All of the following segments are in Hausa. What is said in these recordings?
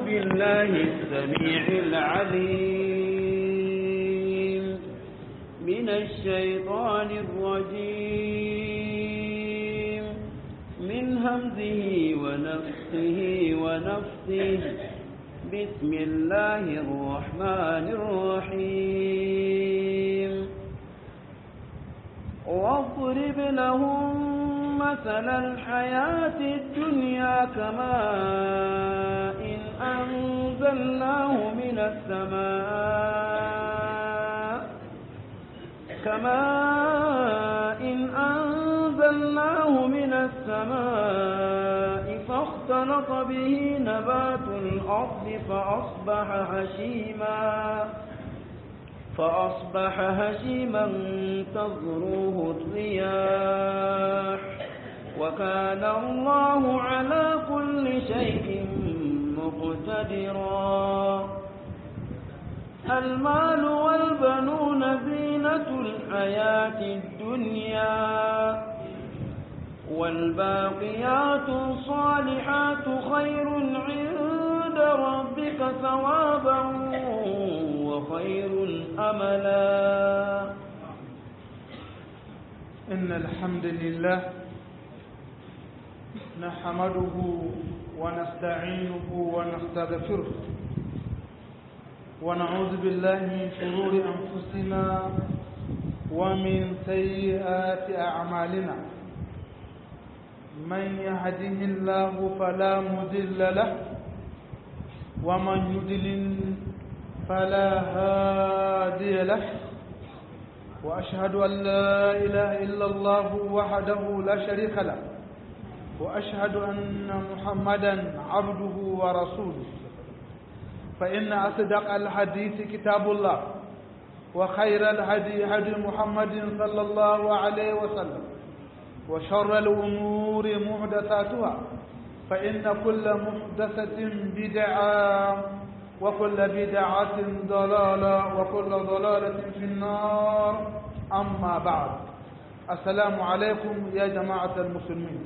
بالله السميع العليم من الشيطان الرجيم من همزه ونفسه ونفسه بسم الله الرحمن الرحيم واضرب لهم مثل الحياة الدنيا كماء إن أنزلناه من السماء كماء إن أنزلناه من السماء فاختلط به نبات الأرض فأصبح هشيما فأصبح هشيما تذروه الرياح وكان الله على كل شيء مقتدرا المال والبنون زينة الحياة الدنيا والباقيات الصالحات خير عند ربك ثوابا وخير أملا إن الحمد لله نحمده ونستعينه ونستغفره ونعوذ بالله من شرور أنفسنا ومن سيئات أعمالنا من يهده الله فلا مضل له ومن يضلل فلا هادي له وأشهد أن لا إله إلا الله وحده لا شريك له وأشهد أن محمدا عبده ورسوله فإن أصدق الحديث كتاب الله وخير الهدي هدي محمد صلى الله عليه وسلم وشر الأمور محدثاتها فإن كل محدثة بدعة وكل بدعة ضلالة وكل ضلالة في النار أما بعد السلام عليكم يا جماعة المسلمين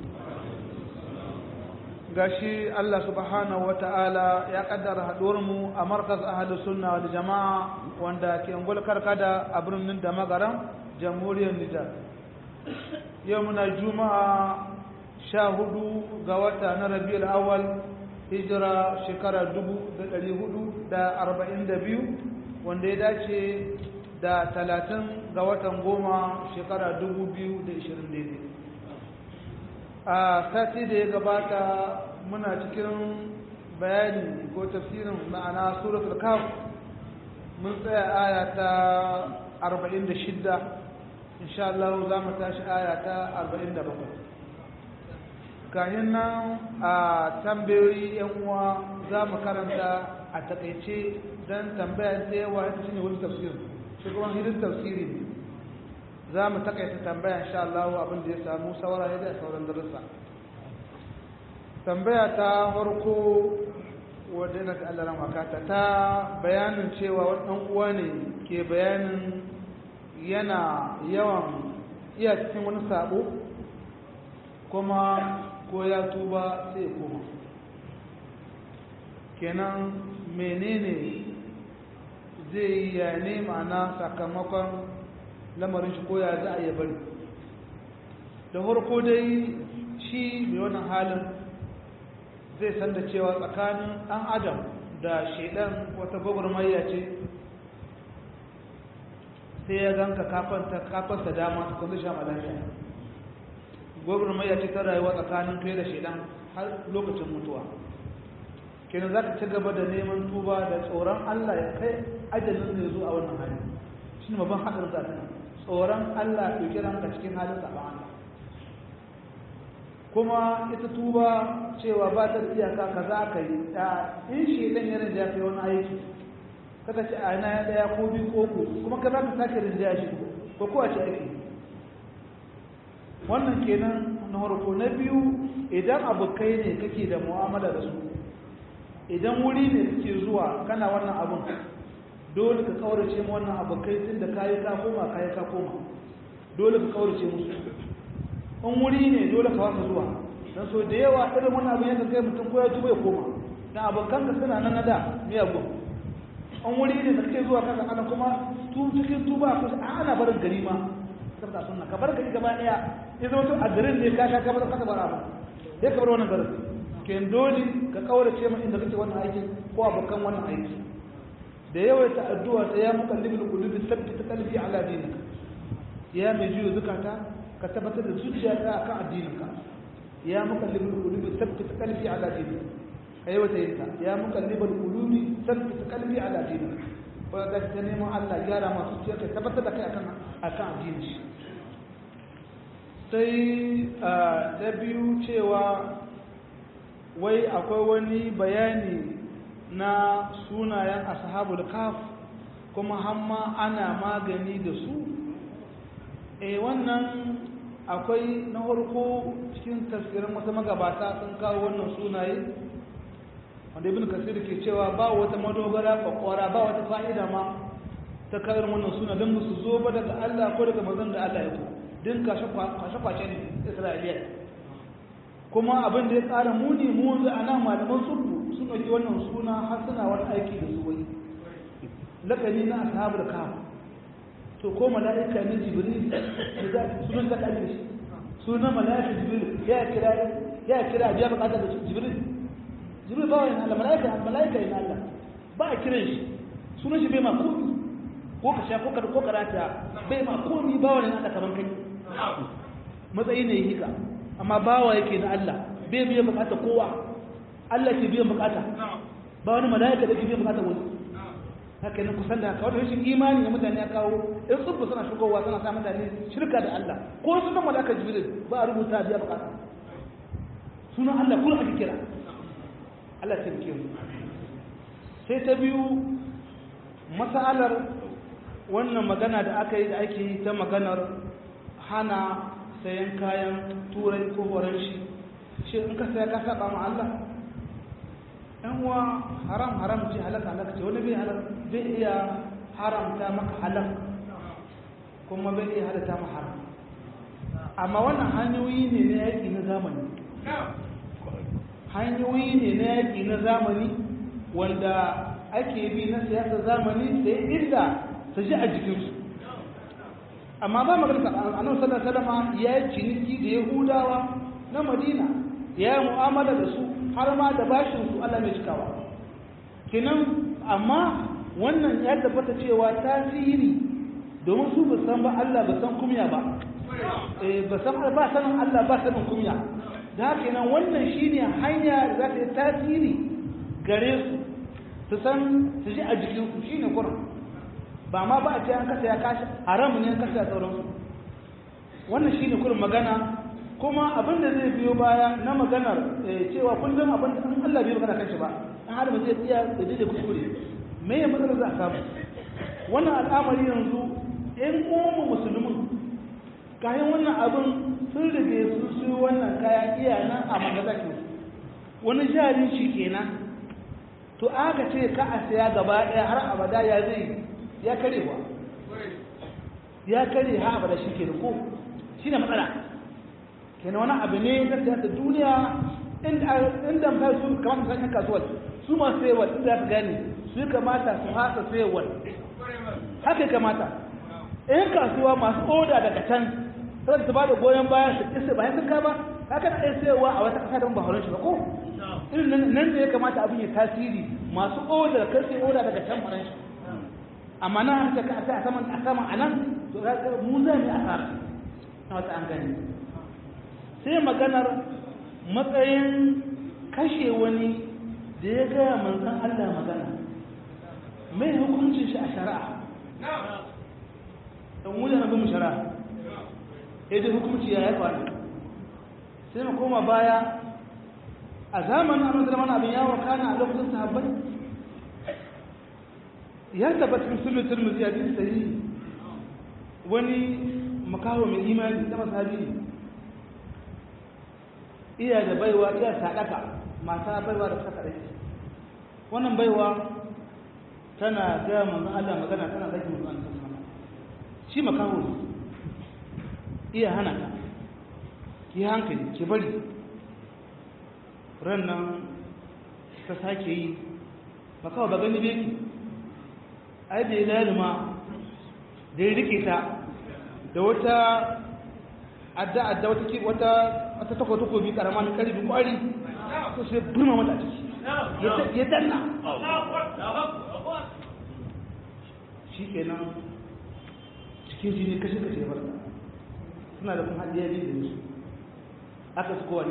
gashi Allah subhanahu ta'ala ya kaddara mu a markaz ahlu sunna wal jama'a wanda ke ungul karkada a birnin da magaran jamhuriyar Nijar yau muna juma'a sha hudu ga wata na rabiul awal hijira shekara dubu da ɗari hudu da arba'in da biyu wanda ya dace da talatin ga watan goma shekara dubu biyu da ishirin daidai a sati da ya gabata muna cikin bayani ko tafsirin ma'ana suratul kaf mun tsaya aya ta arba'in da shidda insha Allah za mu tashi aya ta arba'in da bakwai kayan nan a tambayoyi yan uwa za mu karanta a takaice don tambaya ta yawa ita shine wani tafsir shi kuma hidin tafsiri ne za mu takaita tambaya insha Allah abin da ya samu saura ya da sauran darussa tambaya ta farko wadda na Allah ran wakata ta bayanin cewa wani ɗan uwa ne ke bayanin yana yawan iya cikin wani sabo kuma ko ya tuba sai ya koma kenan menene zai yi ya nema na sakamakon lamarin shi ko ya za a yi bari da farko dai shi mai wannan halin zai san da cewa tsakanin ɗan adam da shaidan wata gwagwarmayya ce sai ya ganka kafarsa dama ta kuma sha malafiya gwagwarmayya ce ta rayuwa tsakanin kai da shaidan har lokacin mutuwa kenan za ka ci gaba da neman tuba da tsoron allah ya kai ajalin zai zo a wannan hali shi ne babban haɗin zafi tsoron allah ya kira ka cikin halin zaɓen allah kuma ita tuba cewa ba ta iyaka ka za ka yi in shaidan ya rinja kai wani aiki kaka ce a na ya ɗaya ko biyu ko ku kuma ka za ka sake rinja shi ko ko a ce ake wannan kenan na harko na biyu idan abokai ne kake da mu'amala da su idan wuri ne suke zuwa kana wannan abun dole ka kaurace mu wannan abokai tun da kayi ka koma kayi ka koma dole ka kaurace musu in wuri ne dole ka wasa zuwa don so da yawa irin wannan abin yadda kai mutum ko ya tuba ya koma na abokan ka suna nan na da miyagun an wuri ne da kake zuwa kasa ana kuma tu cikin tuba ko ana barin gari ma saboda sunna ka bar gari gaba daya ya zama to a garin ne ka sha ka bar kasa bar abu sai ka bar wannan garin ken dole ka kaurace mai inda kake wannan aiki ko abokan wannan aiki da yawaita addu'a ta ya muqallibul qulubi thabbit qalbi ala dinika ya mai jiyo zukata ka tabbatar da zuciyarka akan addininka ya muqallibul qulubi thabbit qalbi ala dinika kai wata yinta ya muqallibul qulubi thabbit qalbi ala dinika ko da ta nemo Allah gyara masu zuciyarka tabbatar da kai akan akan addinin shi sai da biyu cewa wai akwai wani bayani na sunayen ashabul kaf kuma hamma ana magani da su eh wannan akwai na farko cikin tafsirin wasu magabata sun kawo wannan sunaye wanda ibn kasir ke cewa ba wata madogara kwakwara ba wata fa'ida ma ta kawar wannan suna don su zo ba daga Allah ko daga mazan da Allah ya ko din kashe-kwashe ne isra'iliya kuma abin da ya tsara muni mu yanzu a nan malaman sulhu sun ɗauki wannan suna har suna wani aiki da su wai lakani na ashabul kaf to ko mala'ika ne jibril da sunan da kalli shi sunan mala'ika jibril ya kira ya kira biya bukatar da jibril jibril ba wani Allah mala'ika mala'ika ne Allah ba a kiran shi sunan shi bai ma komi ko ka sha ko ka ko karata bai ma komi ba wani Allah kaman kai matsayi ne yake ka amma bawa yake na Allah bai biya bukata kowa Allah ke biyan bukata ba wani mala'ika da ke biyan bukata wani haka ne kusan da kawai rashin imani da mutane ya kawo in tsubba suna shigowa suna sa mutane shirka da Allah ko sunan mala'ika jibril ba a rubuta biya bukata sunan Allah kuma ake kira Allah ta bike mu sai ta biyu masalar wannan magana da aka yi da ake yi ta maganar hana sayan kayan turai ko horon shi shi in ka saya ka saba ma Allah ɗan uwa haram haram ce halaka halaka ce wani bai halaka zai iya haramta maka halak kuma bai iya halatta ma haram amma wannan hanyoyi ne na yaƙi na zamani hanyoyi ne na yaƙi na zamani wanda ake bi na siyasa zamani da inda su ji a jikinsu amma ba magana a nan sallar salama ya yi ciniki da yahudawa na madina ya yi mu'amala da su har ma da bashinsu allah mai cikawa kinan amma wannan ya tabbata cewa tasiri domin su ba san ba allah ba san kumya ba ba san ba sanin allah ba sanin kumya da haka nan wannan shine hanya da za ta yi tasiri gare su su san su ji a jikinsu shine kurin ba ma ba a ce an kasa ya kashi haram ne an kasa ya sauransu wannan shine kurin magana kuma abin da zai biyo baya na maganar cewa kullum abin da an Allah bai magana kanshi ba an hada ba zai tsaya da dade kuskure me ya matsalar za a samu wannan al'amari yanzu ɗan uwanmu musulmin kayan wannan abin sun rage su su wannan kaya iya nan a magazakin wani jarin shi kenan to aka ce ka a saya gaba ɗaya har abada ya zai ya kare ba ya kare ha abada shi ke da ko shi ne matsala kenan wani abu ne na siyasa duniya inda mai su kamata su yan kasuwar su masu sayarwa inda za su gane su kamata su hasa sayarwa haka ya kamata yan kasuwa masu oda daga can sai su ba da goyon bayan su isa bayan sun kama haka na iya sayarwa a wata kasa don ba horon shi ba ko irin nan da ya kamata abin ya tasiri masu oda kan sai oda daga can horon shi amma na haka ka a saman a saman a nan to ga mu za mu asara na wata an gani sai maganar matsayin kashe wani da ya gaya manzan Allah magana mai hukuncin shi a shari'a don mu yana bin shari'a idan hukunci ya haifa ne sai mu koma baya a zamanin annabi zaman abin yawo kana a lokacin sahabbai ya tabbata cikin sunan turmuzi a cikin sahihi wani makaho mai imani da masabi ne iya da baiwa iya sadaka mata baiwa da saka dake wannan baiwa tana ga manzon Allah magana tana zaki manzon Allah sallallahu shi makaho iya hana ta ki hankali ki bari ran nan ta sake yi ba kawai ba gani beki ai da ya lalima da ya rike ta da wata adda adda wata ki wata wata takwa takobi karama mai karfi kwari ko sai burma mata a ciki ya danna shi kenan cikin jini kashe kashe bar suna da kuma hadiya ne da su aka su kowa ne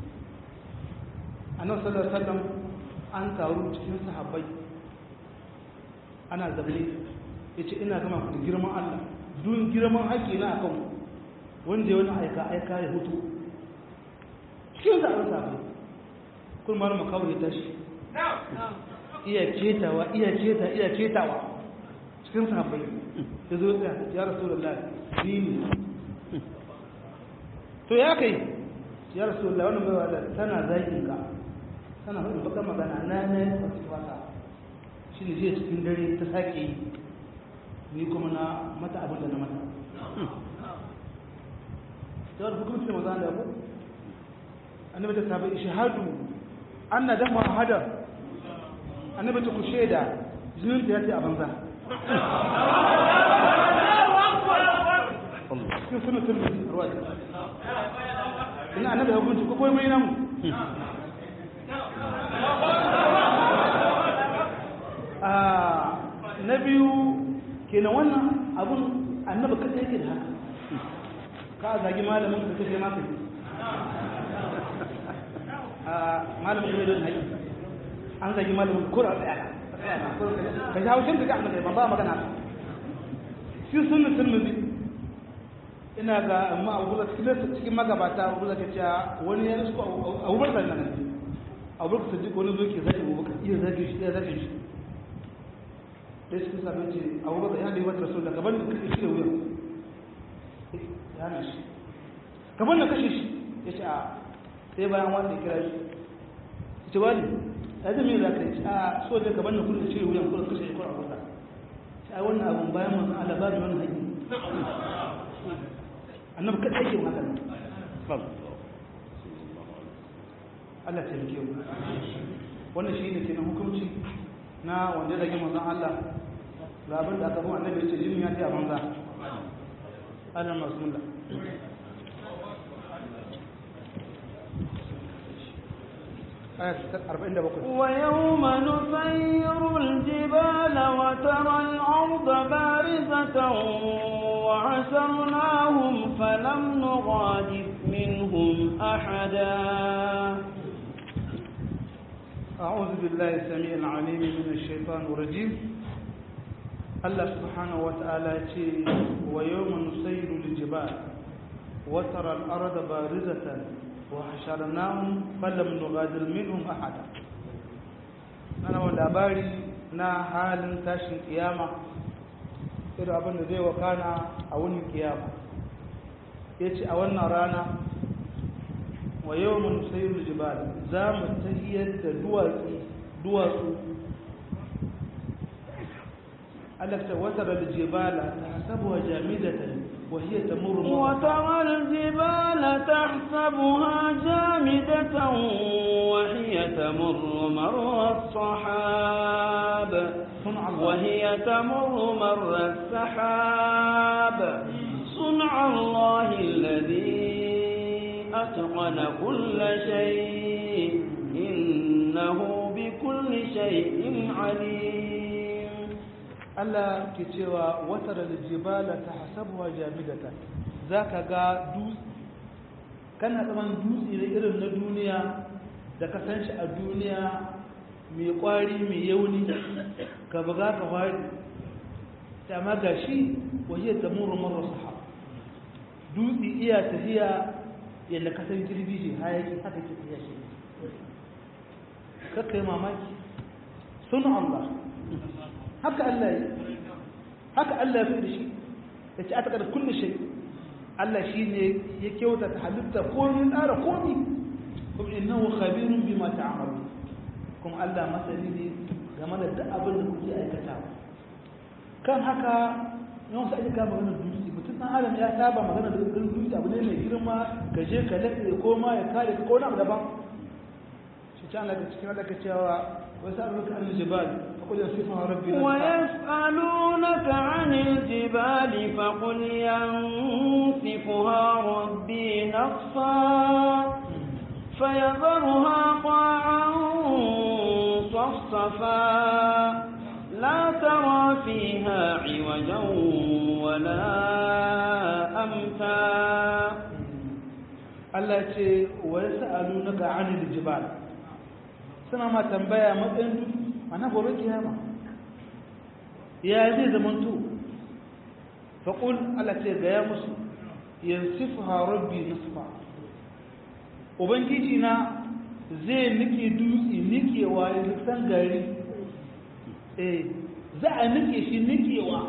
a nan sallar sallam an taru cikin sahabbai ana zaune ya ce ina gama ku da girman allah dun girman haƙƙi na akan wanda ya wani aika aika ya hutu cikin zaɓen sahabbai kun mara makawar ya tashi iya ketawa iya keta iya ketawa cikin sahabbai ya zo ya ya rasu da Allah ni ne to ya kai ya rasu da wani mai wadda tana zagin ka tana hudu bakar magana na na yi kwasu wata shi ne zai cikin dare ta sake yi ni kuma na mata abin da na mata ta wadda hukumci da maza da ku annabi ta sabai shahadu an na dama hadar annabi ta ku shaida jinin ta ya ce a banza cikin sunan turmi ruwa ina annabi ya gunci ko koyi mai namu na biyu kenan wannan abun annabi kada yake da haka ka zagi malamin ka kashe maka malamin ne don haƙi an zagi malamin kura tsaya ka ji haushin da ga annabi ba ba magana shi sunna tirmidhi ina ga amma abu da cikin cikin magabata abu da kace wani ya su abu bakar nan abu bakar sadiq wani zo ke zagi abu bakar iya zagi shi iya zagi shi dai cikin sabon ce abu bakar ya da wata rasul da gaban da kake shi da wuya ya na shi gaban da kashe shi ya ce a sai bayan wanda ya kira shi ya ce wani ya zama yin zaka ce a so da gaban da kullum cire wuyan kullum kashe shi kullum kullum sai wannan abun bayan mun Allah ba da wannan haƙi annabi kada yake magana Allah ta yake mu wannan shi ne kenan hukunci na wanda ya rage manzon Allah labin da aka bu annabi ce jinin ya ce a banza Allah masmullah ويوم نسير الجبال وترى الأرض بارزة وعسرناهم فلم نغادر منهم أحدا أعوذ بالله السميع العليم من الشيطان الرجيم الله سبحانه وتعالى ويوم نسير الجبال وترى الأرض بارزة وحشرناهم فلم نغادر منهم أحدا أنا والأباري نا حال تاشن قيامة irin abin da zai wakana a wani kiyama ya ce a wannan rana wa yau mun sayi jibal za mu tahiyar da duwatsu alakta wata da jibala ta sabuwa jamidatan وهي تمر وترى الجبال تحسبها جامدة وهي تمر مر الصحاب وهي تمر مر السحاب صنع الله الذي أتقن كل شيء إنه بكل شيء عليم Allah ke cewa watar da jibala ta hasabuwa jamidata za ka ga dutse kana tsaman dutse da irin na duniya da ka san shi a duniya mai kwari mai yauni ka buga ka fari ta ma ga shi wahiyar ta muru marar saha dutse iya tafiya yadda ka san girbi shi hayaki haka ke tafiya shi kakka yi mamaki sun Allah haka Allah yi haka Allah fi da shi ya ce aka da kulle shi Allah shi ne ya kyauta ta halitta komi tsara komi kuma innahu khabirun bima ta'malu kuma Allah masani ne game da duk abin da kuke aikatawa kan haka yawan sa ake kama maganar dutse mutum ɗan adam ya saba magana da dutse abu ne mai girma ka je ka lafe ko ma ya kare ka ko wani abu daban can daga cikin daga cewa wasu aluka an jibal akwai sifa rabbi na ويسألونك عن الجبال فقل ينسفها ربي نصفا فيذرها قاعا صفصفا لا ترى فيها عوجا ولا أمتا Allah ce wa ya sa'alu na ga anil jibal suna ma tambaya matsayin duk ana gobe kiyama ya zai zaman to faƙul Allah ce ga ya musu yansifu rabbi nusfa ubangiji na zai nike dutse nikewa ya san gari eh za a nike shi nikewa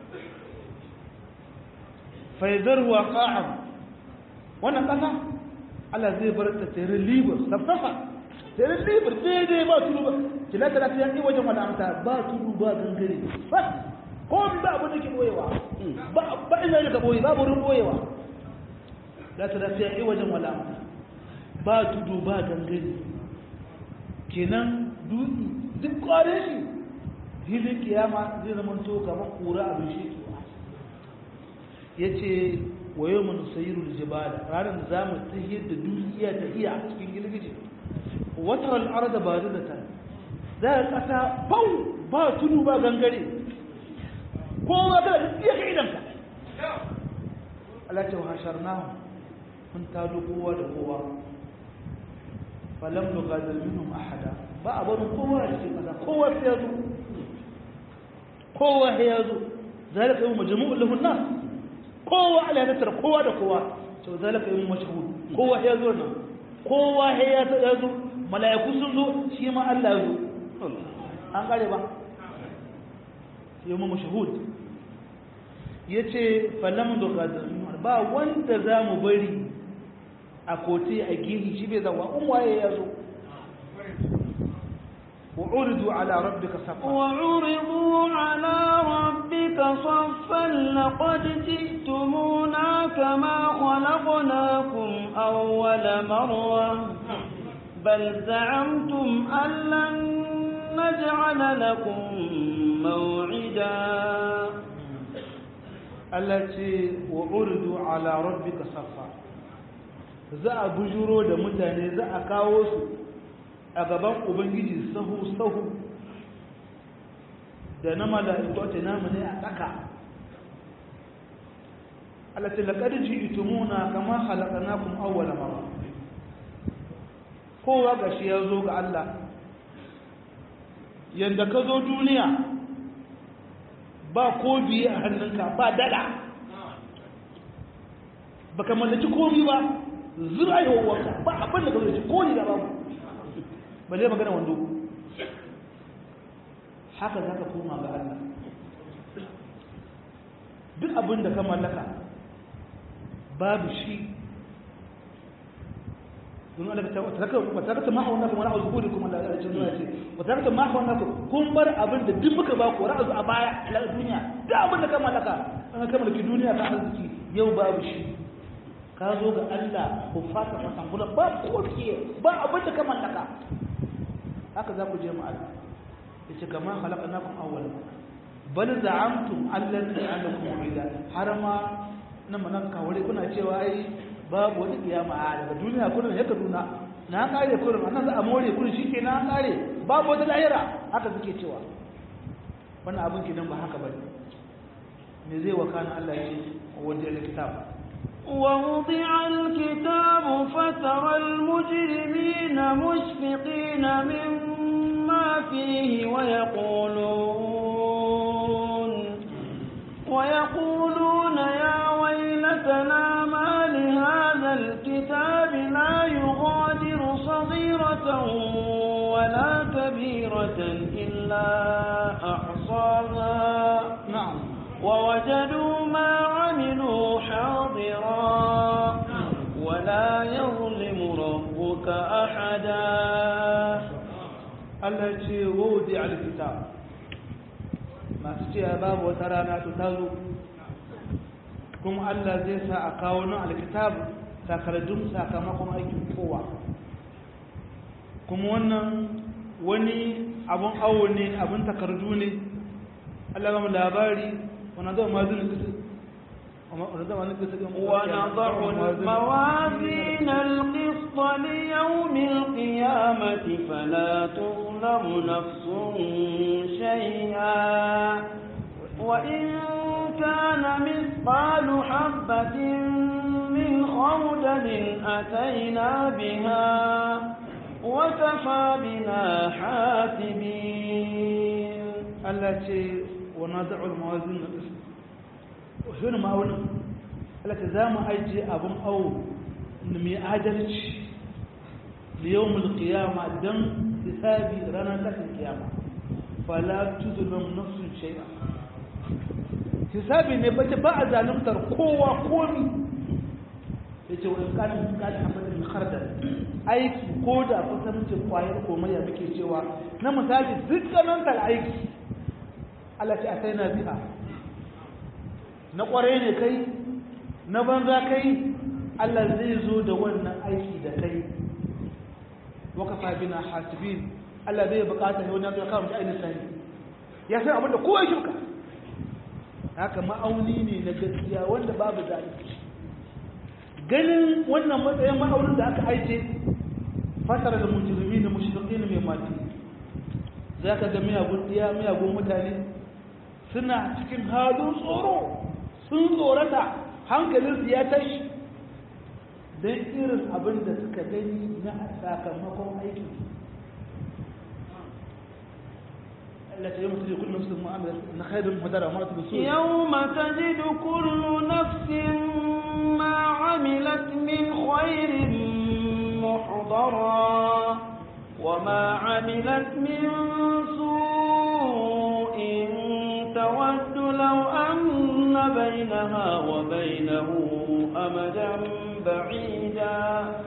faizarwa ƙa'am wannan ƙasa Allah zai bar ta tere libar safsafa tere libar daidai ba tudu ba kila ta lafiya ne wajen wani amta ba tudu ba gangare ba ko bi ba abin da ke boyewa ba ba ina da ka boye ba wurin boyewa la ta lafiya ne wajen wani amta ba tudu ba gangare kenan dutse duk kware shi hilin kiyama zai zama to kamar kura abin shi ya ce wa yau mun sayiru jibala ranar za mu tahiyar da duniya ta iya a cikin girgije watar al'ar da ba da ta za a ƙasa bau ba tudu ba gangare kowa kada da iya kai idanka alaƙa wa hashar na mun tado kowa da kowa falam da gadar minhum ahada ba a barin kowa a cikin ƙasa kowa sai ya zo kowa sai ya zo zalika yau majmu'ul lahun nas kowa ala ya tattara kowa da kowa to zalika yin mashhud kowa ya zo nan kowa ya ya zo mala'iku sun zo shi ma Allah ya zo an kare ba yau mu mashhud yace falam du qadar ba wanda zamu bari a kote a gini shi bai zawa in waye ya zo وعرضوا على ربك صفا وعرضوا على ربك صفا لقد جئتمونا كما خلقناكم أول مرة بل زعمتم أن لن نجعل لكم موعدا التي وعرضوا على ربك صفا za a bujuro da mutane za a kawo su a gaban ubangiji sahu-sahu da na mala'iku ta namu ne a tsaka alati laƙar ji itumuna kama halakanakun awwala mara kowa ga shi ya zo ga Allah yadda ka zo duniya ba ko biye a hannunka ba dada ba ka mallaki komi ba zura yi wawanka ba abin da ka zo ko ni da babu ba zai magana wando haka za ka koma ga Allah duk abin da ka mallaka babu shi don Allah ta wata wata ta ma'a wannan kuma ra'azu kudi kuma da Allah ya ce wata ta ma'a wannan kun bar abin da duk muka ba ku ra'azu a baya a duniya duk abin da ka mallaka an ka mallaki duniya ka arziki yau babu shi ka zo ga Allah ku fata fasan kula ba ko ba abin da ka mallaka haka za ku je mu Allah yace kama khalaqnakum awwal bal za'amtum allan ta'alakum ila har ma nan manan kawure kuna cewa ai babu wani kiyama a daga duniya kullun yaka duna na kare kullun annan za a more kullun shikenan an kare babu wata lahira haka suke cewa wannan abin kidan ba haka bane me zai wakana Allah ya ce wajen kitab ووضع الكتاب فترى المجرمين مشفقين مما فيه ويقولون ويقولون يا ويلتنا ما لهذا الكتاب لا يغادر صغيرة ولا كبيرة إلا أحصاها نعم ووجدوا ما عملوا حاضرا ولا يظلم ربك أحدا Allah ce wodi alkitab masu cewa babu wata rana to ta zo kuma Allah zai sa a kawo nan alkitab takardun sakamakon aikin kowa kuma wannan wani abun awo ne abun takardu ne Allah ba mu labari wani zama mazin kisu ونضع الموازين القسط ليوم القيامة فلا تظلم نفس شيئا وإن كان مثقال حبة من خردل أتينا بها وكفى بنا حاسبين التي ونضع الموازين القسط wani ma'aunin alaka za mu ajiye abin awo da mai adalci da yau mulkiyama don hisabi ranar tashin kiyama fala tuzulun nafsun shai'a hisabi ne bace ba a zalimtar kowa komi ya ce wani kanin kanin hamadin hardar aiki ko da kusancin kwayar komaiya muke cewa na misali dukkanin aiki Allah ce a sai na biya na ƙwarai ne kai na banza kai Allah zai zo da wannan aiki da kai waka fabina hasibin Allah zai bukata ne wani ya kawo ainihin sani ya san abinda kowa shirka haka ma'auni ne na gaskiya wanda babu zalunci ganin wannan matsayin ma'aunin da aka aike fasara da mujrimi da mushrikin mai mati za ka ga miyagun diya miyagun mutane suna cikin halin tsoro sun tsorata hankalinsu ya tashi don irin abin da suka gani na sakamakon aiki التي يوم تجد كل نفس معاملة إن خير مدرة وما تبصون يوم تجد كل نفس ما عملت من خير محضرا وما عملت من سوء تود لو أن بينها وبينه أمدا بعيدا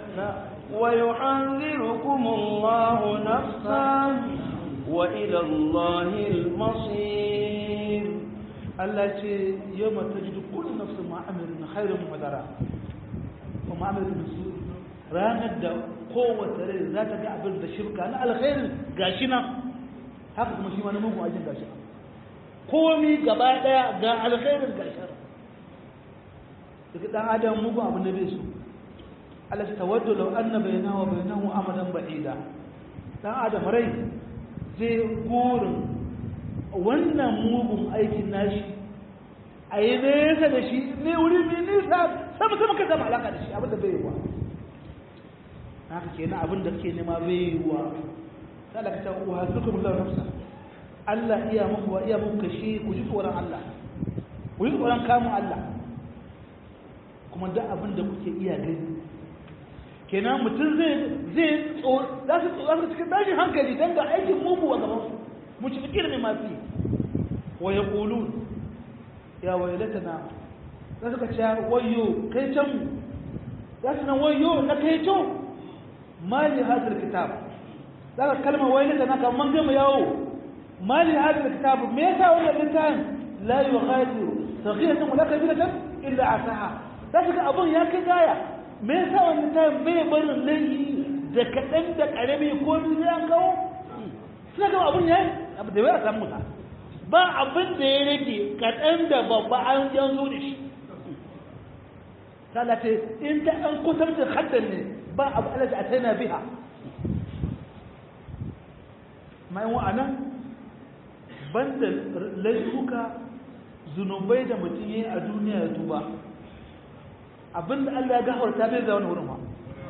ويحذركم الله نفسه وإلى الله المصير التي يوم تجد كل نفس ما عمل من خير مدرا وما عمل من سوء ranar da kowace rai za ta ga abin da shirka na alkhairin gashi nan haka kuma shi ma na mugun ajin gashi komi gaba daya ga alkhairin gashi daga dan adam mugun abin da bai so Allah ta tawaddu law anna bainahu wa bainahu amadan ba'ida dan adam rai zai gurin wannan mugun aikin nashi a yi nesa da shi ne wuri mai nisa sama sama ka zama alaka da shi abin da bai yi wa haka kenan abin da kake nema bai yi wa sai da ka ta uwa suka mulla nafsa Allah iya muku wa iya muku kashi ku ji tsoron Allah ku ji tsoron kamun Allah kuma duk abin da kuke iya gani kenan mutum zai zai za su za su cikin tashin hankali dan ga aikin mugu a gaban su mu ci fikir ne ma fi wa yaqulun ya waylatana za su ka ce wayo kai can mu za su nan wayo na kai can mali hadal kitab za ka kalma waylatana kan man gama yawo mali hadal kitab me yasa wannan littafin la yughadiru saghiratan wala kabiratan illa asaha za su ga abun ya kai gaya me yasa wannan ta bai barin laifi da kaɗan da ƙarami ko ni an kawo suna gama abun ya yi abu da ya samu ta ba abin da ya rage kaɗan da babba an yan zo da shi ta ce in ta an kusan da haddan ne ba abu alaji a tana biha mai wa'anan banda laifuka zunubai da mutum yi a duniya ya tuba abinda Allah ya gafarta bai da wani wurin ba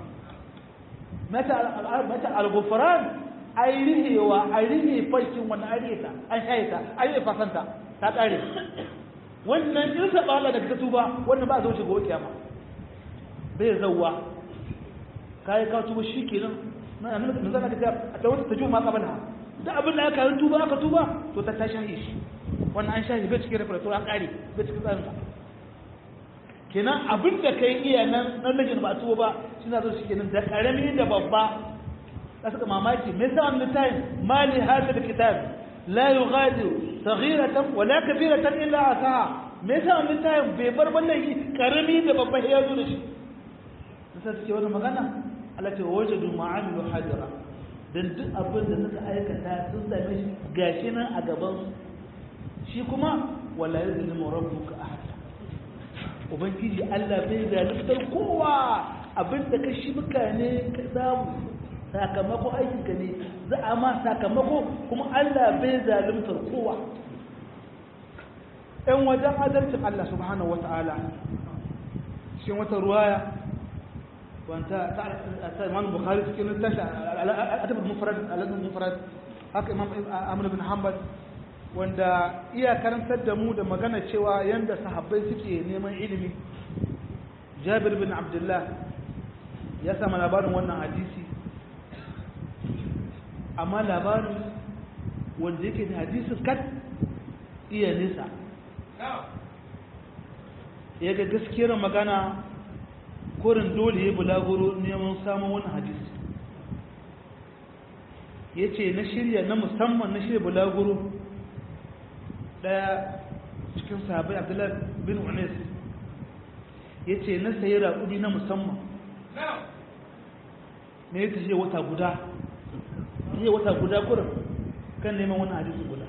mata al-ghufran ai rihewa ai rihe farkin wani ariyata an shaye ta ai rihe fasanta ta kare wannan in saba Allah da ka tuba wannan ba zo shiga kiyama bai zawwa kai ka tuba shikenan na nan da zaka ta ta wata ta juma kabala da abin da aka tuba aka tuba to ta ta shaye shi wannan an shaye bai cikin reference an kare bai cikin tsarin kenan abin da kai iya nan nan lajin ba tuwo ba suna zo shi kenan da karami da babba da suka mamaki me yasa wannan tayin mali hada da kitab la yughadiru saghiratan wala kabiratan illa asaha me yasa wannan tayin bai bar wallahi karami da babba ya zo da shi sai suke wannan magana Allah ta wajadu ma'amilu hadira don duk abin da suka aikata sun same shi gashi nan a gaban shi kuma wala ya zalimu rabbuka ahada ubangiji Allah bai zaluntar kowa abin da ka shi mutane ka samu sakamako aikinka ne za a ma sakamako kuma Allah bai zaluntar kowa ‘yan wajen adalcin Allah subhanahu wata'ala cikin wata ruwaya wanta ta imam bukhari cikin tashi adabul mufrad aladul mufrad haka imam amr bin hanbal wanda iya karantar da mu da magana cewa yanda sahabbai suke neman ilimi jabir bin abdullah ya samu labarin wannan hadisi amma labarin wanda yake da hadisin kat iya nisa ya ga gaskiyar magana korin dole ya bulaguro neman samun wani hadisi ya ce na shirya na musamman na shirya bulaguro daya cikin sahabai abdullahi bin unes ya ce na sayi raƙudi na musamman ne ya tafiye wata guda iya wata guda kurin kan neman wani hadisi guda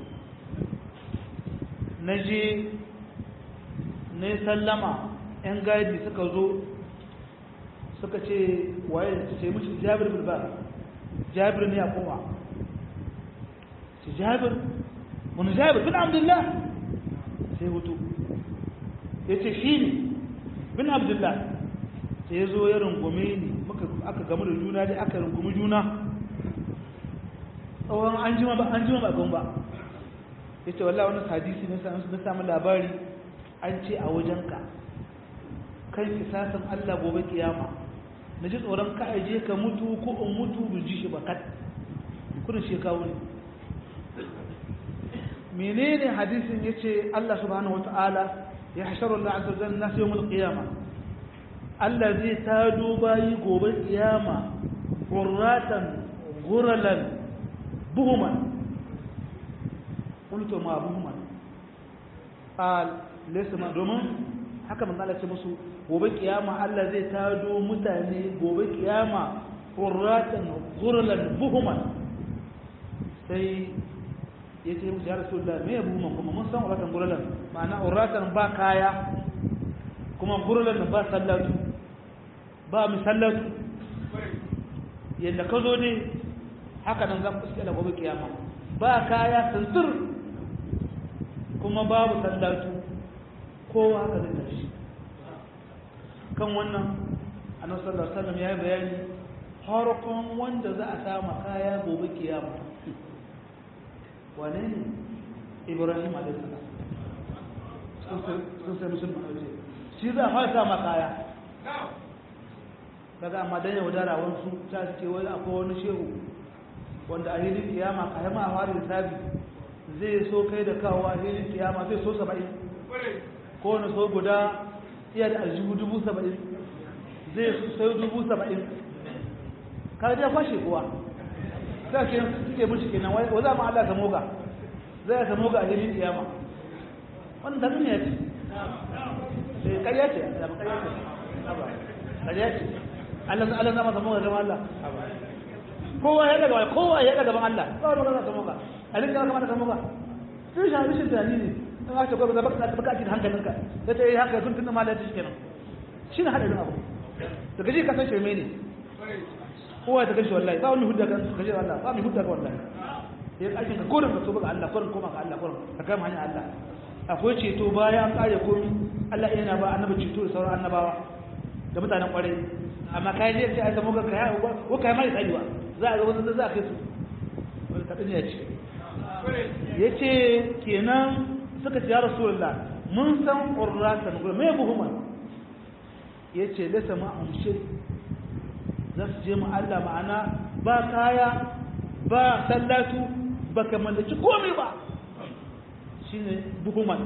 na je na yi sallama 'yan gadi suka zo suka ce waye ce mishi jabir bilba jabir ne a kuma ce jabir wani jabir bin abdullah sai hutu ya ce shi ne bin abdullah sai ya zo ya rungume ni aka gamu da juna dai aka rungumi juna tsawon an jima ba an jima ba ba ya ce wallah wani hadisi na samun labari an ce a wajenka kan kisasin Allah gobe kiyama na ji tsoron ka aje ka mutu ko in mutu bin ji shi ba kat kudin shekaru ne menene hadisin ya ce Allah subhanahu wata'ala ya hasharu Allah azza wa jalla yawmul qiyama Allah zai tado bayi gobe kiyama qurratan guralan buhuman qultu ma buhuman qal laysa ma domin haka manzo Allah ce musu gobe kiyama Allah zai tado mutane gobe kiyama qurratan guralan buhuman sai ya ce musu ya rasulullah me ya buhuman kuma mun san uratan guralan ma'ana uratan ba kaya kuma guralan ba sallatu ba misallatu yadda ka zo ne haka nan zan fuske da gobe kiyama ba kaya santur kuma babu sallatu kowa haka zai tashi kan wannan annabi sallallahu alaihi wasallam ya yi bayani harkon wanda za a sama kaya gobe kiyama wane ne ibrahim alaihi salam sun sai musulman aure shi za a fara sama kaya daga amma dan yaudara wasu ta ce wai akwai wani shehu wanda a hilin kiyama ka yi ma a fara lissafi zai so kai da kawo a hilin kiyama zai so saba'in ko wani so guda iya da aljihu dubu saba'in zai sayo dubu saba'in ka ya kwashe kuwa sai ke suke mishi kenan wa za mu Allah ka moga zai ka moga a hilin kiyama wannan tafi ne ya ce sai karya ce da karya ce karya ce Allah Allah zama ka moga zama Allah kowa ya daga kowa ya daga gaban Allah ba wani magana ka moga a rinka kamata ka moga sai shi halishin tunani ne in aka gwada da baka baka cikin hankalinka sai ta yi haka sun tunna malaka shi kenan shi ne hadarin abu da gaji ka san shirme ne kowa ta gaji wallahi ba wani hudda kan gaji wallahi ba mai hudda ka wallahi ya aikin ka korin ka so ga Allah korin koma ga Allah korin ka kama hanyar Allah akwai ceto bayan an kare komi Allah yana ba annabi ceto da sauran annabawa da mutanen kwarai amma kai ne sai aka muka kai ko kai mai tsayuwa za a ga wani za a kai su wani kadin ya ce yace kenan suka ce ya rasulullah mun san qurratan gurin me buhuma yace lasa ma amshi za su je mu Allah ma'ana ba kaya ba sallatu baka mallaki komai ba shine buhuman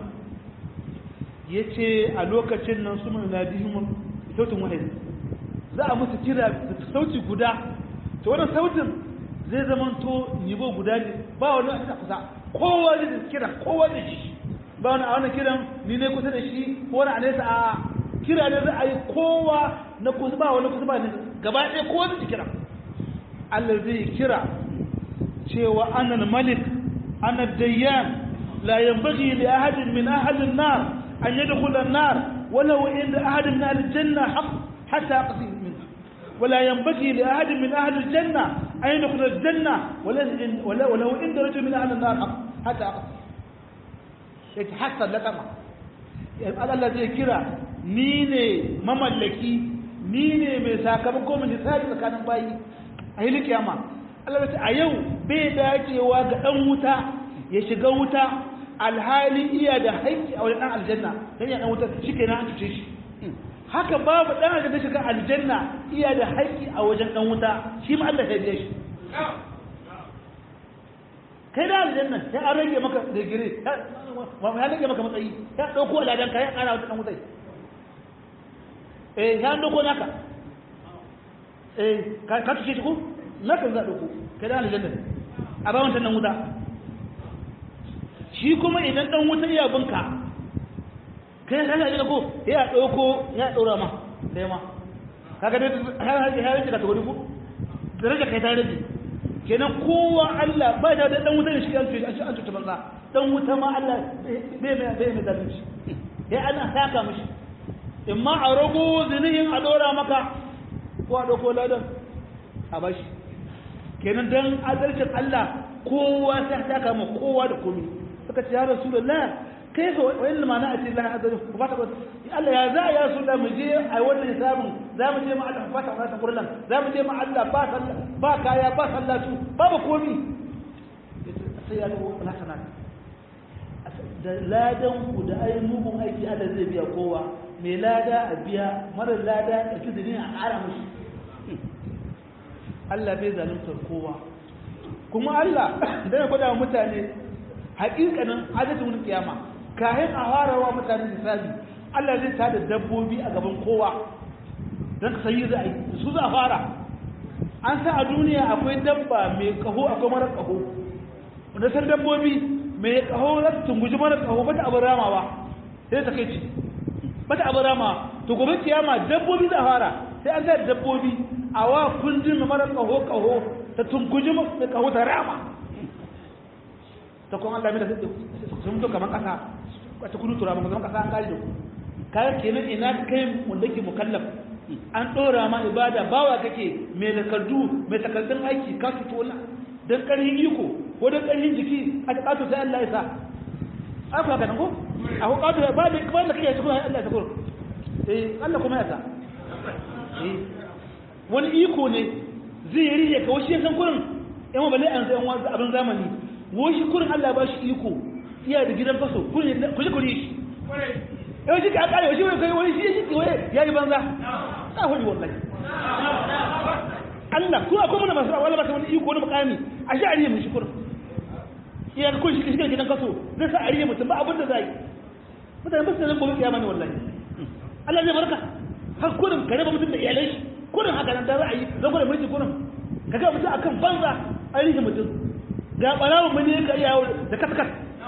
yace a lokacin nan su mun nadihim sautin wahid za a musu kira da sauti guda to wannan sautin zai zamanto nibo guda ne ba wani a kusa kowa zai kira kowa da shi ba wani a wani kiran ni ne kusa da shi ko wani a nesa a kira ne za a yi kowa na kusa ba wani kusa ba ne gaba ɗaya kowa zai kira Allah zai kira cewa annal malik annal dayyan la yanbaghi li ahadin min ahli an-nar an yadkhula an-nar walau inda ahadin min ahli al-janna haqq hatta aqsi minha ولا ينبغي لأحد من أهل الجنة أن يدخل الجنة ولو, ولو عند رجل من أهل النار حتى أقصى يتحسن لك ما Allah zai kira ni ne mamallaki ni ne mai sakamako mai misali tsakanin bayi a hili kiyama Allah ya ce a yau bai dacewa ga dan wuta ya shiga wuta alhali iya da haƙƙi a wajen dan aljanna dan ya dan wuta shikenan an cuce shi haka babu dan aljanna shiga aljanna iya da haƙƙi a wajen dan wuta shi ma Allah ya biya shi kai da aljanna sai an rage maka digiri ya rage maka matsayi ya dauko aladan ka ya ƙara wata dan wutai eh ya dauko naka eh ka ka tuce shi ko naka za dauko kai da aljanna a ba wancan dan wuta shi kuma idan dan wuta iya binka kai ka ga ko ya dauko ya daura ma dai ma kaga dai har har har ka tawo ko daraja kai ta rage kenan kowa Allah ba da dan wuta ne shi an tuce an tuce banza dan wuta ma Allah bai mai bai mai zalunci sai ana saka mishi in ma a rago zinihin a dora maka ko a dauko ladan a bashi kenan dan adalcin Allah kowa sai ta kama kowa da komai suka ce ya rasulullah kai fa wayan limana a cikin Allah azza wa fata Allah ya za ya su da mu je a wannan hisabin za mu je ma Allah fata wa ta kurlan za mu je ma Allah ba sallah ba kaya ba sallatu babu komi sai ya dawo hasana da ladan ku da ai mugun aiki Allah zai biya kowa mai lada a biya mara lada a kidini a ƙara mushi Allah bai zaluntar kowa kuma Allah da ya gwada mutane hakikanin adadin kiyama kayan a farawa mutane misali Allah zai tada dabbobi a gaban kowa don ka sayi za a yi su za a fara an sa a duniya akwai dabba mai kaho akwai mara kaho wanda san dabbobi mai kaho za ta tunguji mara kaho bata abin ramawa sai ta kai ci bata abin ramawa to gobe kiyama dabbobi za a fara sai an sa dabbobi a wa kundin mara kaho kaho ta tunguji mai kaho ta rama ta kuma Allah mai da sun mutu kamar kasa wata kudu tura maka zama kasa an kare da ku kayan kenan ina kai wanda ke mukallaf an ɗora ma ibada bawa kake mai takardu mai takardun aiki ka fito na don ƙarfin iko ko don ƙarfin jiki a ta ƙato sai Allah ya sa aka haka nan ko a ko ƙato ba da ba da kake kuma Allah ya sa ko eh Allah kuma ya sa eh wani iko ne zai riye ka wasu san kurin yan balle an sai wani abin zamani wasu kurin Allah ba shi iko iya da gidan faso kurin ku ji kuri shi yau shi ka kare shi wani kai wani shi shi wani ya yi banza ta hori wallahi Allah ko akwai mana masu wala ba ta wani iko wani mukami a shi ariye mun shi kurin iya da kun shi shi gidan kaso zai sa ariye mutum ba abin da zai mutane ba su nan gobe kiyama ne wallahi Allah zai barka har kurin ka raba mutum da iyalai shi kurin haka nan da za a yi zan gwada mulki kurin ka ga mutum akan banza ariye mutum ga barawun mun ne ka iya da kaskas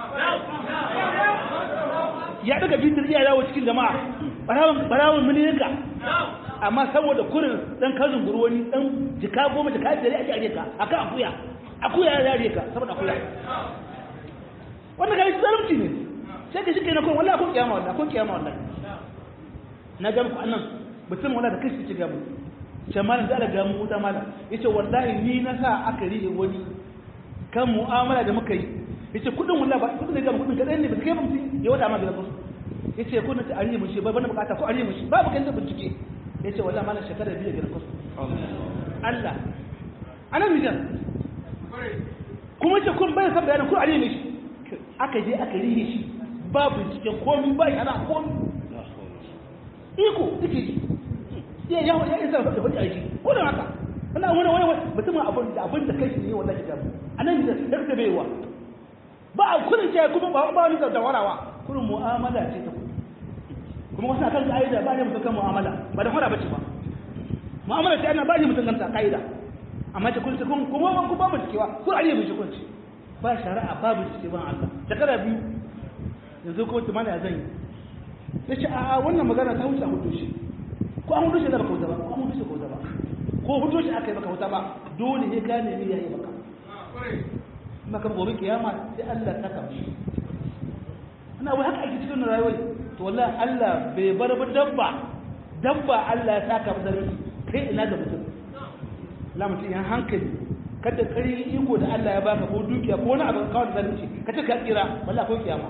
ya daga bitir iya yawo cikin jama'a barawon barawon miliyanka amma saboda kurin dan kazin gurwani dan jika goma jika biyar ake aje ka akan akuya akuya ya yare ka saboda akuya wannan kai zalunci ne sai ka shike na kun wallahi kun kiyama wallahi kun kiyama wallahi na ga muku annan mutum wallahi da kashi ci ga mu ce malam da ga mu wuta malam yace wallahi ni na sa aka rige wani kan mu'amala da muka yi yace kudin wallahi ba kudin da kudin kadan ne ba kai mutum ya wada ma gidan su yace ko na ta ariye mun shi ba bana bukata ko ariye mun shi babu kan da bincike yace wallahi malam shekara biyu gidan su Allah ana mijan kuma ce kun bai san bayanin ko ariye mun shi aka je aka rihe shi ba binciken komai ba yana komai iko take ji ya ya ya isa da wani aiki ko da haka wannan wani wani mutum abin da abin da kai ne wallahi da anan da da baiwa ba a kurin ce kuma ba ba ni da warawa kurin mu'amala ce ta kuma wasu akan ka'ida ba ne mutum kan mu'amala ba da fara bace ba mu'amala ce ana ba ne mutum kan ka'ida amma ce kun kun kuma ku ba mu cikewa ku ariye mu kun ci ba shari'a babu cike ban Allah shekara biyu yanzu ko ta mana zan yi yace a wannan magana ta wuce a hudu shi ko an hudu shi da baka wuta ba ko an hudu shi ko wuta ba ko hudu shi aka yi baka wuta ba dole ne gane ne yayi baka maka gobe kiyama sai Allah ta kamshi ana wai haka ake cikin rayuwa to wallahi Allah bai bar ba dabba dabba Allah ya saka masa kai ina ga mutum la mutum ya hankali kada kari iko da Allah ya baka ko dukiya ko wani abu kawai da zalunci ka ce ka tsira wallahi akwai kiyama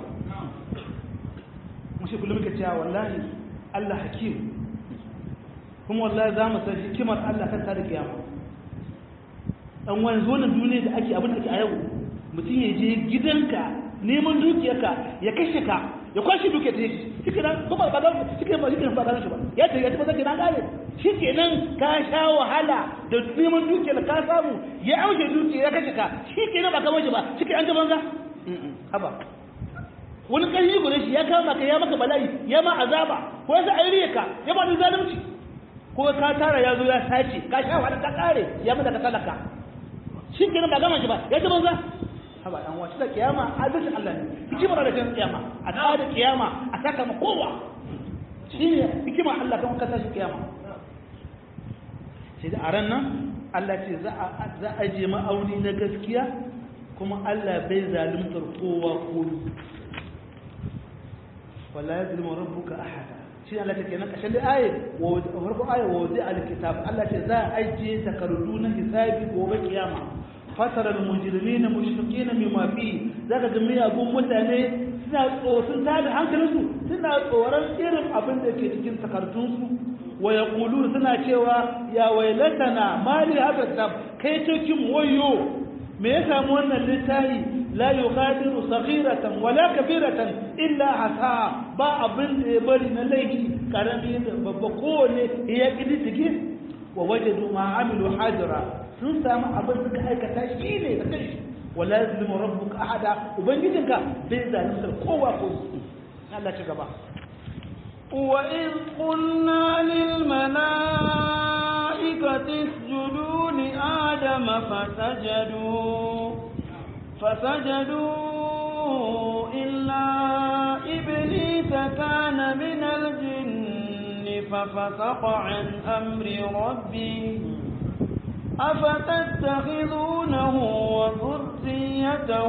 mushi kullum ka cewa wallahi Allah hakim kuma wallahi za mu san hikimar Allah kan da kiyama dan wani zonin duniya da ake abin da ake a yau mutum ya je gidanka neman dukiyarka ya kashe ka ya kwashe dukiyar ta yake shi kenan kuma ba ga shi kenan ba shi kenan ba ga shi ba ya ce ya ce ba zai kenan gane shi kenan ka sha wahala da neman dukiyar ka samu ya aushe dukiyar ya kashe ka shi kenan ba kamar shi ba shi kenan an ga banza haba wani ƙarfi gure shi ya kama ka ya maka bala'i ya ma azaba ko ya sa airiya ka ya ba da zalunci ko ka tara ya zo ya sace ka sha wahala ka kare ya mada ka talaka shi kenan ba gama shi ba ya ce banza haba dan wasu da kiyama adalcin Allah ne hikimar da kan kiyama a tsara kiyama a saka ma kowa shine hikimar Allah kan kasa shi kiyama sai da aran nan Allah ce za a za a je ma'auni na gaskiya kuma Allah bai zaluntar kowa ko wala yazlimu rabbuka ahada shi Allah take nan kashin da aye wa farko aye wa zai alkitab Allah ce za a ajiye takardu na hisabi gobe kiyama fatara al-mujrimina mushfiqina mimma fi zaka ga miyagun mutane suna tsoron tada hankalinsu suna tsoron irin abin da ke cikin takardunsu wa yaqulu suna cewa ya wailatana mali hada kitab kai cikin wayo me ya samu wannan littafi la yughadiru saghiratan wala kabiratan illa hasa ba abin da ya bari na laifi karami da babba kowane ya kididdige wa wajadu ma amilu hajira sun samu abin suka aikata shi ne da kai wala yazlimu rabbuka ahada ubangijinka bai zalunta kowa ko Allah ci gaba وإذ قلنا للملائكة اسجدوا لآدم فسجدوا فسجدوا إلا إبليس كان من الجن ففسق عن أمر ربه أفتتخذونه وذريته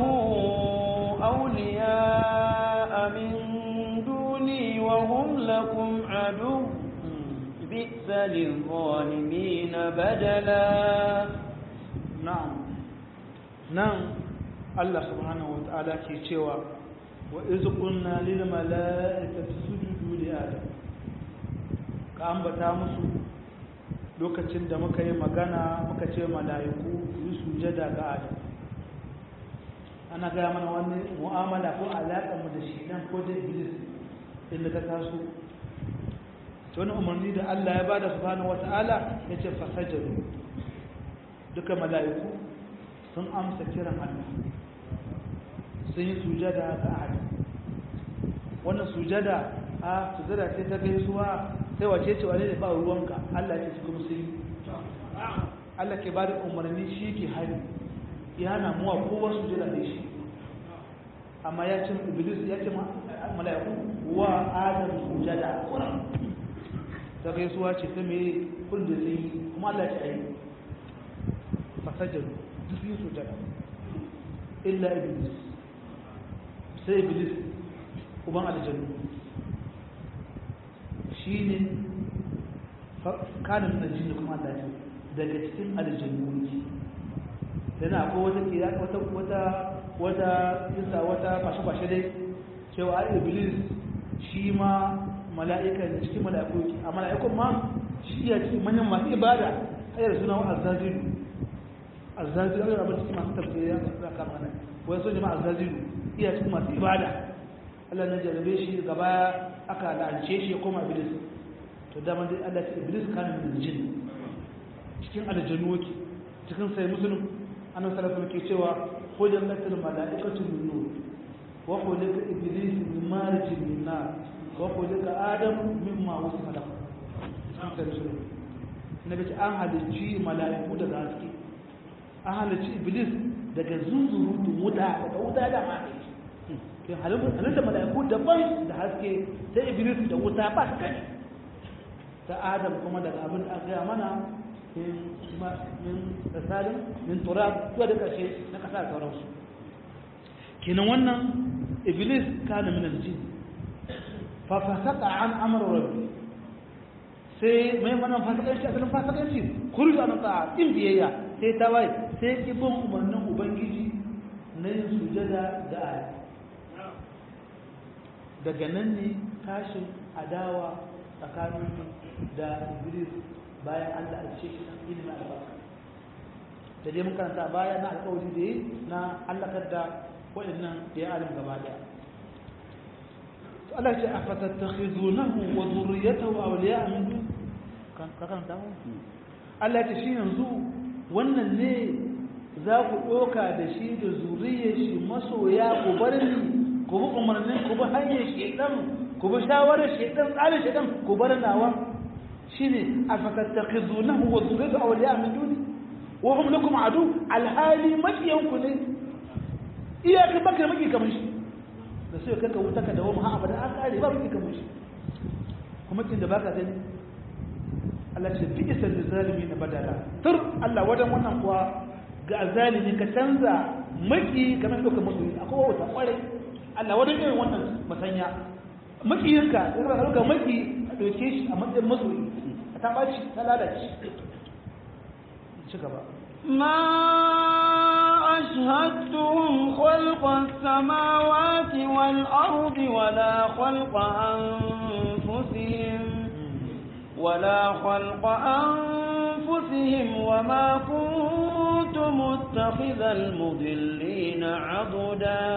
أولياء من دوني وهم لكم عدو بئس للظالمين بدلا نعم نعم الله سبحانه وتعالى ke cewa wa iz qulna lil mala'ikati sujudu li adam ka ambata musu lokacin da muka yi magana muka ce mala'iku yi sujada ga adam ana gaya mana wani mu'amala ko alaƙa mu da shi nan ko da iblis inda ta taso to wani umarni da Allah ya bada subhanahu wata'ala ya ce fasajaru duka mala'iku sun amsa kiran Allah sun yi sujada ga adam wannan sujada a sujada ce ta gaisuwa sai wace ce wane ne ba ruwanka Allah ce kuma sun yi Allah ke bada umarni shi ke hari ya hana muwa kowa sujada da shi amma ya ce iblis ya ce mala'iku wa adam sujada ta gaisuwa ce ta mai kun da zai yi kuma Allah ce ayi fasajaru duk yi sujada illa iblis sai iblis uban aljannu shi ne kanin na jini kuma Allah ce daga cikin aljannu ne yana akwai wata kira wata wata wata isa wata fashe-fashe dai cewa a iblis shi ma mala'ika ne cikin mala'iku a mala'ikun ma shi ya cikin manyan masu ibada hayar suna wa azazilu azazilu a abin cikin masu tafsiri ya zaka mana wai so jama'a azazilu iya cikin masu ibada Allah na jarabe shi gaba aka la'ance shi ya koma iblis to dama dai Allah ce iblis kana min jin cikin aljannu wake cikin sai musulun annabi sallallahu alaihi ke cewa hujan latil malaikatu min nur wa khuliqa iblis min marij min nar wa khuliqa adam mimma wasifa lahu cikin sai musulun nabi ce an halicci malaiku daga haske an halicci iblis daga zunzurutun wuta daga wuta da ma ke halittar mala'iku daban da haske ta iblis da wuta ba su kai ta adam kuma daga abin da aka gaya mana min tsasalin min turab zuwa da ƙarshe na ƙasa da sauransu kenan wannan iblis kana min aljin fa fasaka an amr rabbi sai mai manan fasikanci asalin fasikanci kurju an ta'a in biyayya sai ta wai sai ibn umarnin ubangiji na yin sujada da aya daga nan ne tashin adawa tsakanin da iblis bayan allah a ce ilimin albarka da dai mun karanta baya na alkawari da yi na allakar da waɗannan da ya alim gaba daya Allah ce a fatattakhizunahu wa zurriyatahu awliya min dun kan karanta mu Allah ce shi yanzu wannan ne za ku ɗoka da shi da zuriyar shi masoya ku bar ni ku bi umarnin ku bi hanyar shedan ku bi shawarar shedan tsarin shedan ku bar nawa shine afatattakhizunahu wa zurriyatahu awliya min duni wa hum lakum adu alhali makiyanku ne iyaka baka maki kamar shi da sai kanka wuta ka dawo ha abada an kare ba maki kamar shi kuma kin da baka gani Allah ce bi isal zalimi na badala tur Allah wadan wannan kuwa ga zalimi ka canza maki kamar doka musu akwai wata kware Allah wadan irin wannan masanya makiyinka irin ka doka maki a doke shi a matsayin masoyi ta baci ta lalace ci gaba ما أشهدتهم خلق السماوات والأرض ولا خلق أنفسهم ولا خلق أنفسهم وما كنت متخذ المضلين عضدا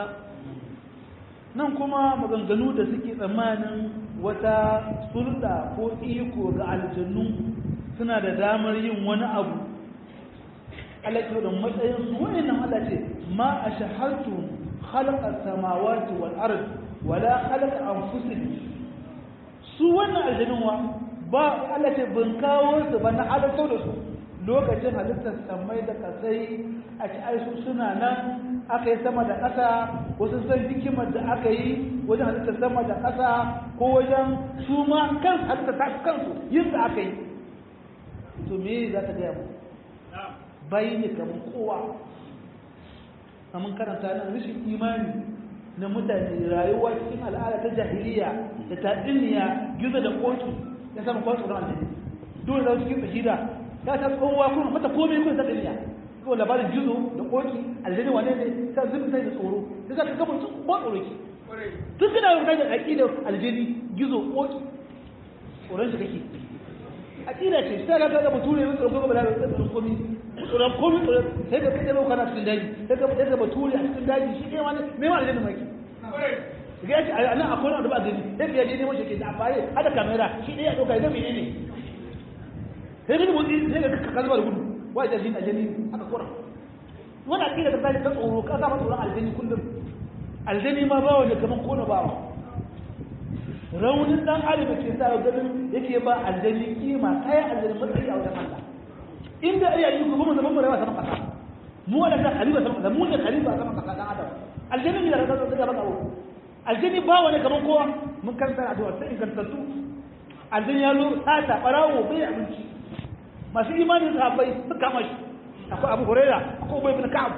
nan kuma maganganu da suke tsammanin wata sulɗa ko iko ga aljannu suna da damar yin wani abu Allah ce da matsayin su wayannan Allah ce ma ashhadtu khalaqa samawati wal ard wala khalaqa anfusihim su wannan aljannun wa ba Allah ce ban kawo su ba na halittar da su lokacin halittar samai da kasai a ci aisu suna nan aka yi sama da ƙasa wasu san hikimar da aka yi wajen halittar sama da ƙasa ko wajen su ma kan halittar ta kansu yin da aka yi to me za ta gaya mu bayi ne kamar kowa kamar karanta nan rashin imani na mutane rayuwa cikin al'ada ta jahiliya da ta diniya gizo da kotu ya samu kwan tsoron aljini dole da cikin fahida ta ta kowa kuma mata komai kuma ta diniya ko labarin gizo da koki aljini wane ne ta zubi sai da tsoro da za ka gaba su ko tsoro ki tun kana yin kai da aƙidar aljini gizo koki tsoron shi kake aƙida ce sai ka ga bature ne tsoron ba da tsoron komai tsoron komai tsoron sai ka kaɗe bauka na cikin daji sai ka kaɗe bature a cikin daji shi ɗaya wani mai ma aljini mai ga yace a nan akwai wani ba gani sai ka yaje neman shi ke da amfani hada kamera shi ɗaya ya ɗauka ya ga menene sai ka motsi sai ka kalmar gudu wai da jin aljani aka kora wani aƙida ta tashi ta tsoro ka sa tsoron aljani kullum aljani ma bawa ne kamar kona bawa raunin dan adam da ke sa ganin yake ba aljani kima kai aljani matsayi a wajen Allah inda ai yi ku kuma zaman murawa sama kasa mu wala ta khalifa sama kasa mu ne khalifa sama kasa dan adam aljani ne da kaza daga baka aljani bawa ne kamar kowa mun karanta addu'a ta ingantattu aljani ya zo sata barawo bai abinci masu imanin sahabbai suka kama shi akwai abu huraira akwai ubay ibn ka'ab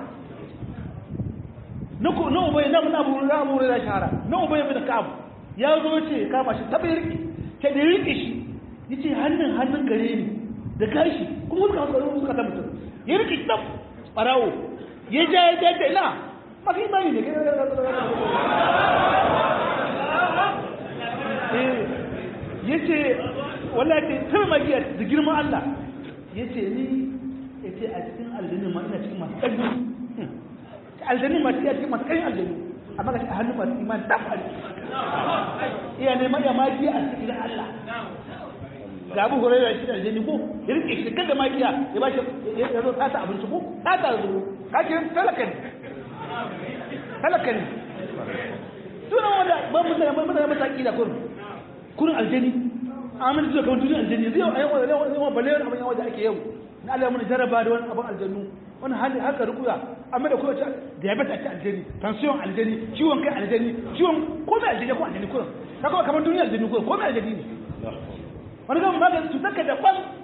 na ko na ubay na mun abu na abu huraira shahara na ubay ibn ka'ab ya zo ce kama shi ta bai riki ta da riki shi yace hannun hannun gare ni da gashi kuma suka hankali suka ta mutum ya riki tab barawo ya ja ya ja ta ina masu imani ne ya ce wallahi ta magiya da girman Allah ya ce ni ya ce a cikin aljannin ma ina cikin masu ƙarfi aljannin ma cikin masu ƙarfi aljannin amma ga a hannun masu iman ta fari iya neman ya magiya a cikin Allah ga abu horai da shi da aljanni ko ya rike shi kada magiya ya ba shi ya zo sata abinci ko sata zo ka ce talaka ne talaka ne sunan wanda ba mutane ba mutane ba ta kila kurin kurin aljanni amin zuwa kamar duniyar aljanni zai yau a yau yau balle abin yawa da ake yau na Allah mun jarraba da wani abin aljannu wani hali haka rukuya amma da kowace diabetes ake aljanni tension aljanni ciwon kai aljanni ciwon komai aljanni ko aljanni kurin kaga kamar duniyar aljanni kurin komai aljanni ne wani gama ba ka cutar ka da kwan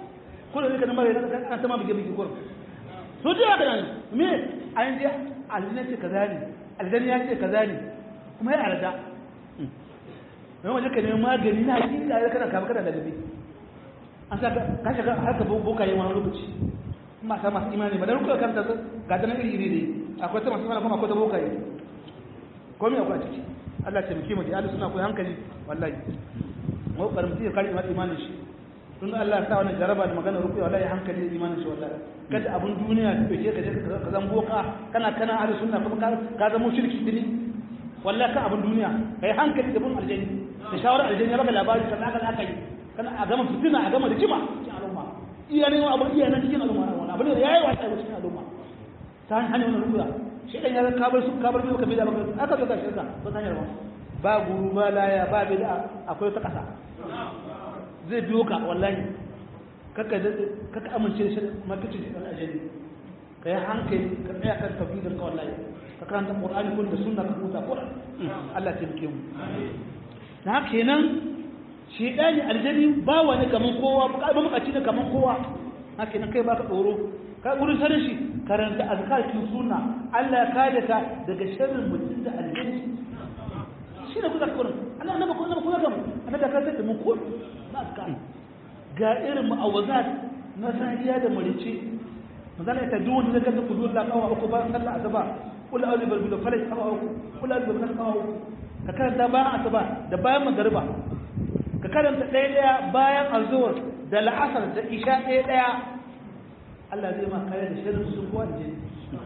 ko da kana mare kana ta ma bige bige ko so ji haka nan me an je aljanna ce kaza ne aljanna ya ce kaza ne kuma ya arda mai waje ka nemi magani na hakika ya kana kama kana da gabe an sa ka shiga haka boka yi wani lokaci mata masu imani ba da rukun kanta ga ta nan iri iri ne akwai ta masu mana kuma akwai ta boka yi komai akwai a ciki Allah ce muke mu da suna koyi hankali wallahi mu karamci ya kare imanin shi tun Allah ya sa wannan jaraba da magana rukuya wallahi hankali da imanin shi wallahi kada abun duniya ka fice ka je ka zan boka kana kana ahli sunna kuma ka zama shirki dini wallahi ka abun duniya kai hankali da bin aljanni da shawara aljanni baka labari kan aka aka yi kana a gama fitina a gama rigima cikin al'umma iya ne abun iya nan cikin al'umma wannan abun da yayi wasa cikin al'umma ta hanyar wannan rukuya shi dan ya ka bar su ka bar su ka bida baka aka zo ka shirka ba ta hanyar ba ba guru ba laya ba bida akwai ta kasa zai biyo ka wallahi kaka kaka amince shi makici da dan ajali kai hankali ka tsaya kan tafsirin ka wallahi ka karanta qur'ani kun da sunna ka huta qur'an Allah ya taimake mu na kenan shi dani aljani ba wani kaman kowa ba mukaci ne kaman kowa haka nan kai baka tsoro ka gurin sanin shi karanta azkar kin sunna Allah ya kare ka daga sharrin mutum da aljani shi ne kuka kurin Allah na ba kuma kuma ga mu annabi ka sai da mu ko ba ka ga irin mu'awazat na sahiya da marice manzala ta duk wanda zaka ku dole kawa uku ba sallah azaba kul a'udhu bil bil falaq kawa uku kul a'udhu bil kawa uku ka karanta bayan asuba da bayan magariba ka karanta ɗaya ɗaya bayan azhur da la'asar da isha ɗaya ɗaya Allah zai ma kare da shirin su kuwa da jini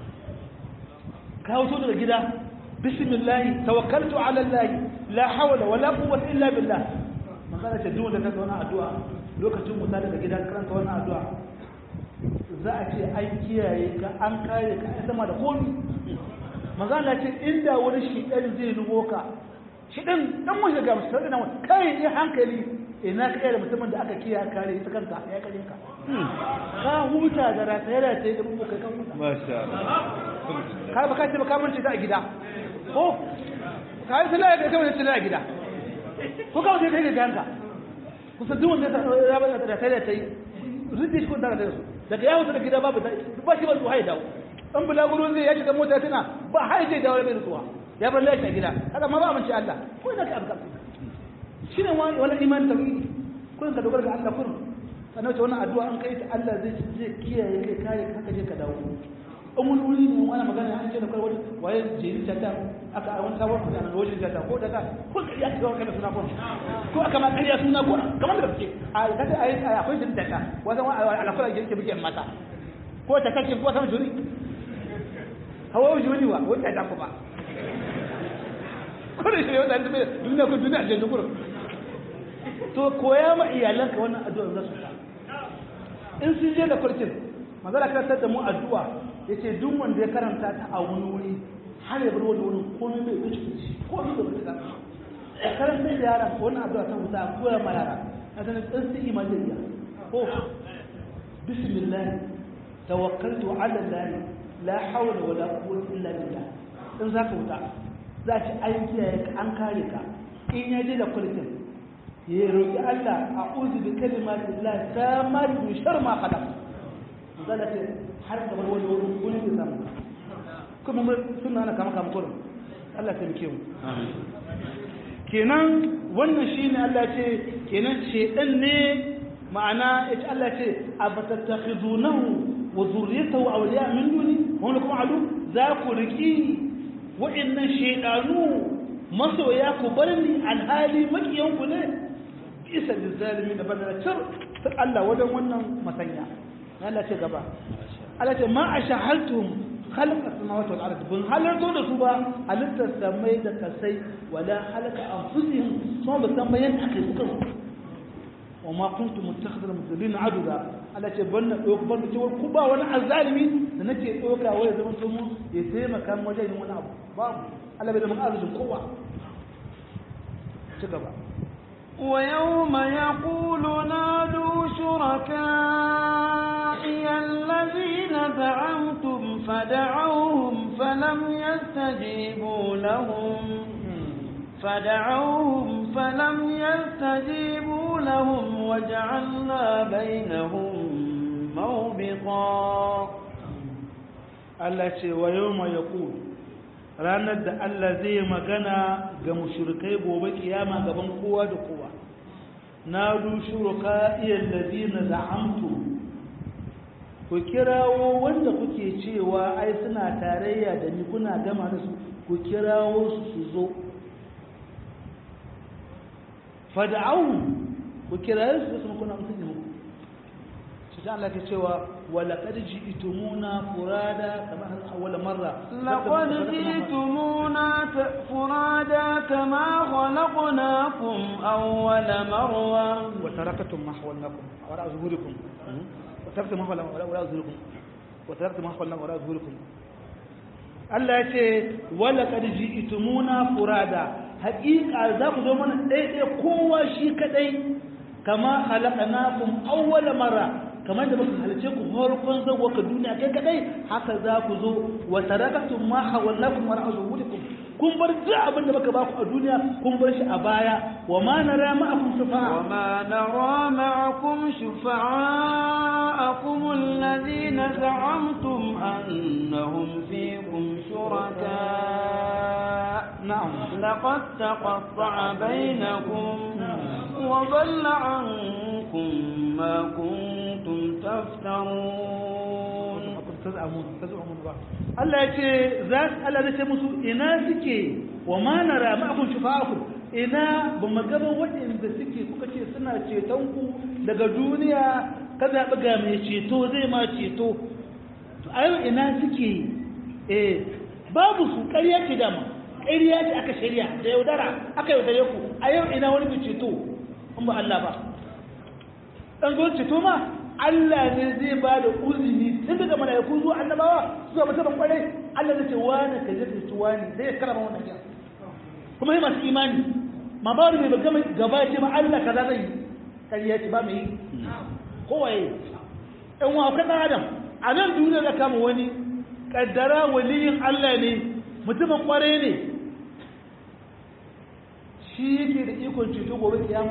ka wuto daga gida bismillah tawakkaltu ala allah la hawla wala quwwata illa billah magana ta duk da ka zauna addu'a lokacin muta daga gidan karanta wannan addu'a za a ce an kiyaye ka an kare ka ai sama da komi magana ce inda wani shidan zai nugo ka shidan dan mun shiga musu da kai ne hankali ina ka da mutumin da aka kiyaye kare ita kanka ya kare ka ka huta da rataye rataye da mu kai kan huta masha Allah ka ba ka ce ba ka mance ta a gida ko ka yi sallah ka kamar sallah a gida ko ka wuce kai da hanka kusa duk wanda ya ba da rataye rataye rinje shi ko da rataye daga ya wuce da gida babu ta ba shi ba su haye dawo an bulaguro zai ya shiga mota tana ba haye zai dawo bai rutsuwa ya bar lafiya gida haka ma ba amince Allah ko ina ka abka shi ne wani iman tauhidi kun ka dogara ga Allah kun sannan wace wannan addu'a an kai ta Allah zai zai kiyaye kai kare ka haka je ka dawo in wani wuri ne wani magana an ce da kai wani waye jeri tata aka a wani sabon magana da wajen tata ko daga ko ka iya kawo kana suna ko ko aka ma kariya suna ko kamar da kake a kace ayi akwai jeri tata wanda alakura yake bige mata ko ta kake ko sama juri hawa juri wa wata da ku ba ko da shi ne wanda duniya ko duniya je dukuru to koya ma iyalanka wannan addu'a za su ta in sun je da kurkin magana karantar da mu addu'a yace duk wanda ya karanta ta a wani wuri har ya bar wani wurin komai bai wuce shi ko ni da bai ta da karanta da yara wannan addu'a ta wuta koya ma yara na sanin tsinsi imaniya ko bismillah tawakkaltu ala allah la hawla wala quwwata illa billah in zaka wuta za ci an kiyaye ka an kare ka in ya je da kurkin ya roƙi Allah a uzu bi kalimati Allah ta mari min shar ma khalaq zalla ce har da wani wani wani da samu kuma mun sunna na kama kama kullum Allah ta mike mu kenan wannan shine Allah ce kenan shedan ne ma'ana yace Allah ce abatattakhizunahu wa zurriyatahu awliya min duni wa lakum adu za ku riki wa'annan shedanu masoya ku bar ni alhali makiyan ku ne isa da zalimi da bada cir ta Allah wajen wannan masanya Allah ce gaba Allah ce ma a shahaltum halaka samawati wal ardi bin halarto da su ba halittar samai da kasai wala halaka anfusihim kuma ba san bayan aka yi kansu wa ma kuntum muttakhidhal mudallin aduda Allah ce ban na dauka ban ce ku ba wani azalimi da nake dauka wai zaman to mu ya taimaka wajen yin wani abu babu Allah bai da mun arzikin kowa ci gaba ويوم يقول نادوا شركائي الذين زعمتم فدعوهم فلم يستجيبوا لهم فدعوهم فلم يستجيبوا لهم وجعلنا بينهم موبقا Allah ce wa yau mai ranar da Allah zai magana ga mushrikai gobe kiyama gaban kowa da kowa na du shuraka iyal ladina za'amtu ku kirawo wanda kuke cewa ai suna tarayya da ni kuna gama da su ku kirawo su su zo fad'au ku kirawo su su kuna mutunci muku shi ta Allah ke cewa wala qad ji'tumuna furada kama awwal marra لقد جئتمونا فرادا كما خلقناكم أول مرة وتركتم ما حولناكم وراء ظهوركم وتركتم ما حولناكم وراء ظهوركم وتركتم ما حولناكم وراء ظهوركم Allah ya ce wala kad ji'tumuna furada haqiqa za ku zo mana ɗaya kowa shi kadai kama khalaqnakum awwala marra kamar da muka halice ku farkon zawo ka duniya kai kadai haka za ku zo wa taraktum ma hawallakum wa ra'uzukum kun bar duk abin da muka baku a duniya kun bar shi a baya wa ma nara ma'akum shufa'a وما نرى معكم شفعاءكم الذين زعمتم أنهم فيكم شركاء na'am لقد تقطع بينكم وضل عنكم ما كنتم تفترون tazamun tazamun ba Allah ya ce za Allah zai ce musu ina suke wa ma nara ma'akum shufa'akum ina ba mu ga waɗanda suke kuka ce suna ceton ku daga duniya ka zaɓi ga mai ceto zai ma ceto to a yau ina suke eh babu su ƙarya ce dama ƙarya ce aka shirya da yaudara aka yaudare ku a yau ina wani mai ceto in ba Allah ba dan zo ceto ma Allah ne zai ba da uzini tun daga mala'iku zuwa annabawa zuwa mutum kwarai Allah zai ce wani ka je ka ci wani zai karama wannan ya kuma yi masu imani ma ba wani mai bagama gaba ya ce ma Allah kaza zai yi kariya ce ba mai yi kowaye ɗan wa kan ɗan adam a nan duniya da kama wani kaddara waliyin Allah ne mutumin kwarai ne shi yake da ikon ceto gobe kiyama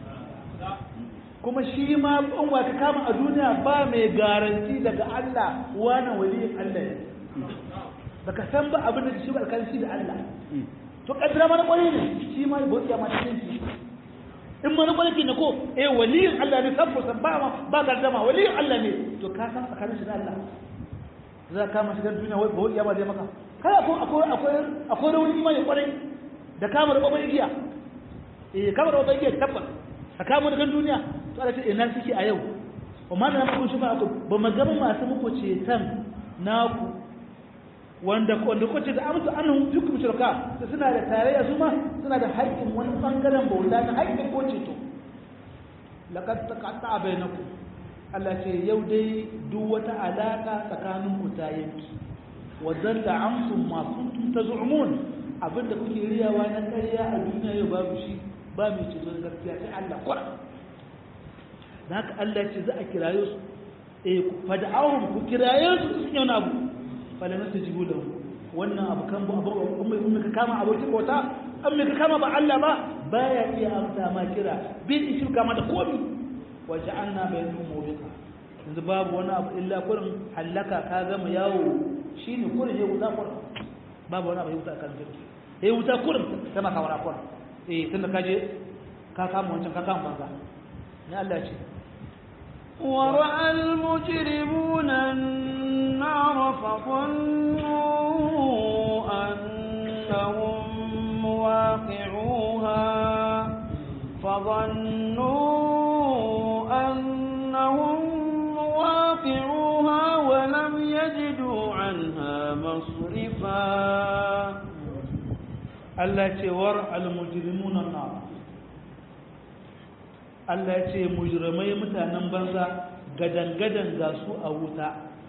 kuma shi ma in wa ka kama a duniya ba mai garanti daga Allah wani waliyin Allah ne baka san ba abin da shi ba alkalci da Allah to kaddara mana kwarai ne shi ma ba ya ma cikin shi in mana kwarai ne ko eh waliyin Allah ne sabbo san ba ba gardama waliyin Allah ne to ka san tsakanin shi da Allah za ka kama shigar duniya wai ba ya ba zai maka kai akwai akwai akwai akwai rauni imani kwarai da kama da babban igiya eh kama da babban igiya tabbas a kama da kan duniya to Allah ce ina suke a yau wa ma na muku shi ba ku ba magana masu muku cetan naku wanda wanda kuce da amsa annahum fikum shuraka da suna da tarayya su ma suna da haƙƙin wani bangaren bauta na haƙƙin ko ceto laqad taqatta bainakum Allah ce yau dai duk wata alaka tsakanin ku ta yanki wa dalla amsum ma kuntum taz'umun abinda kuke riyawa na ƙarya a duniya yau babu shi ba mai ceto da gaskiya sai Allah kwara da haka Allah ce za a kiraye su eh fada'ahum ku kiraye su su yi wani abu fala na tajibu lahu wannan abu kan bu abu in ka kama abokin bauta an ka kama ba Allah ba baya iya amsa ma kira bil ishi kama da komi wa ja'alna bainahum mawbiqa yanzu babu wani abu illa kurin halaka ka gama yawo shine kurin ya wuta kurin babu wani abu ya wuta kan jirgi ya wuta kurin kama kawara kurin eh tunda ka je ka kama wancan ka kama banza ne Allah ya ce ورأى المجرمون النار فظنوا أنهم مواقعوها فظنوا أنهم مواقعوها ولم يجدوا عنها مصرفا Allah ce war al-mujrimuna nar Allah ya ce mujrimai mutanen banza gadangadan ga su a wuta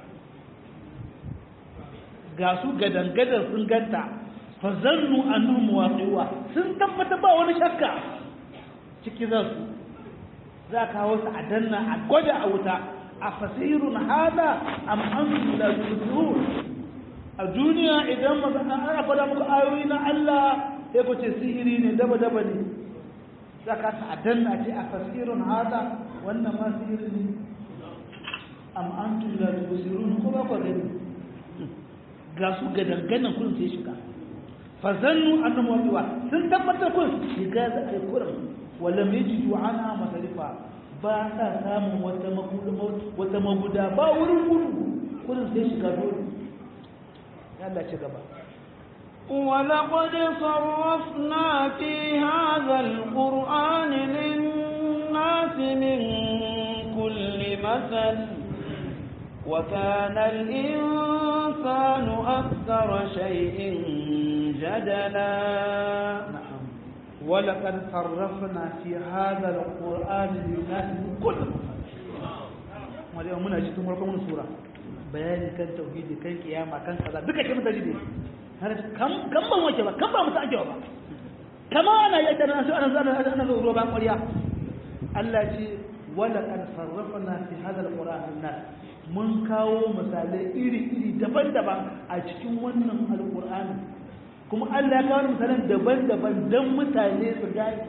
ga su gadangadan sun ganta fa zannu annahum waqiwa sun tabbata ba wani shakka ciki za su za ka wasu a danna a gwada a wuta a fasirun hada am antum la tusirun a duniya idan ana faɗa muku ayoyi na Allah sai ku ce sihiri ne daba daba ne za ka ta danna ce a fasirun hada wannan ma sihiri ne am antum la tubsirun ko ba ku gani ga su ga danganan kun sai shiga fa zannu annahum waqiwa sun tabbatar kun shiga za a yi kuran wala yajidu anha masarifa ba sa samun wata maguda wata maguda ba wurin gudu kurin sai shiga dole ya Allah ci gaba ولقد صرفنا في هذا القرآن للناس من كل مثل وكان الإنسان أكثر شيء جدلا نعم ولقد صرفنا في هذا القرآن للناس من كل مثل muna cikin farkon sura bayani kan tauhidi kan kiyama kan kaza duka ke mutane ne har kan kan ban wace ba kan ba mutu ajewa ba kama ana yi da nasu ana zana ana zo ruwa ban ƙwarya Allah ce wala qad sarrafna fi hadha alquran linnas mun kawo misalai iri-iri daban-daban a cikin wannan alqur'ani kuma Allah ya kawo misalan daban-daban dan mutane su gane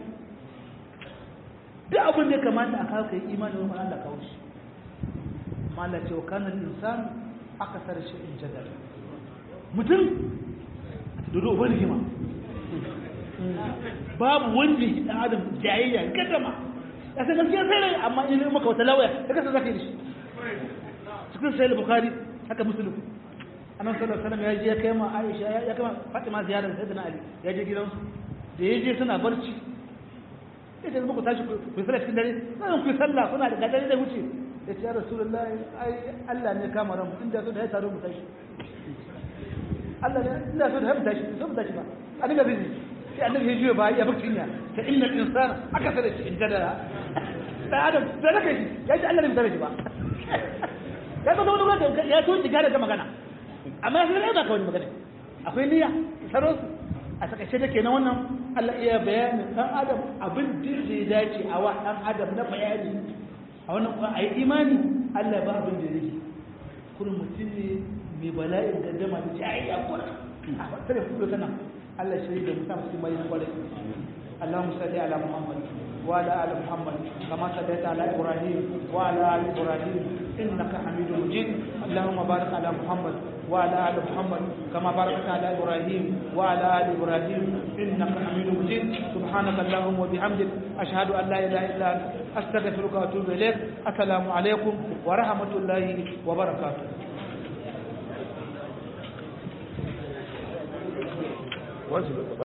duk abin da ya kamata a kawo kai imani wa Allah kawo shi mala ce wa kanan insan aka sar shi in jadal mutum dodo uban rigima babu wanda ya dan adam jayayya gadama ya san gaskiya sai rai amma in maka wata lawaya ya kasa zaka yi shi cikin sahih bukhari haka muslim annabi sallallahu alaihi wasallam ya je ya kai ma aisha ya kai ma fatima ziyarar sayyidina ali ya je gidansu da ya je suna barci ita muku tashi ku sallah cikin dare sai ku sallah kuna da gadari da wuce ya ce ya rasulullah ai Allah ne kama ran inda so da ya taro mu tashi Allah ne inda so da ya mu tashi so mu tashi ba a dinga bizi sai annabi ya juya ba ya bakci nya ta inna insana aka sada shi in jadara da adam da raka shi ya ce Allah ne bai ba ya ga wani wanda ya so diga da magana amma sai ya ba ka wani magana akwai niyya saro a takaice da kenan wannan Allah iya bayanin dan adam abin da ya dace a wa dan adam na bayani a wannan kuma ayi imani Allah ba abin da yake kullum mutum ne mai bala'in gaddama da jayayya kuma a tare ku kana Allah shi da mutum su mai kwarai اللهم صل على محمد وعلى ال محمد كما صليت على ابراهيم وعلى ال ابراهيم انك حميد مجيد اللهم بارك على محمد وعلى ال محمد كما باركت على ابراهيم وعلى ال ابراهيم انك حميد مجيد سبحانك اللهم وبحمدك اشهد ان لا اله الا انت استغفرك واتوب اليك السلام عليكم ورحمه الله وبركاته wajibi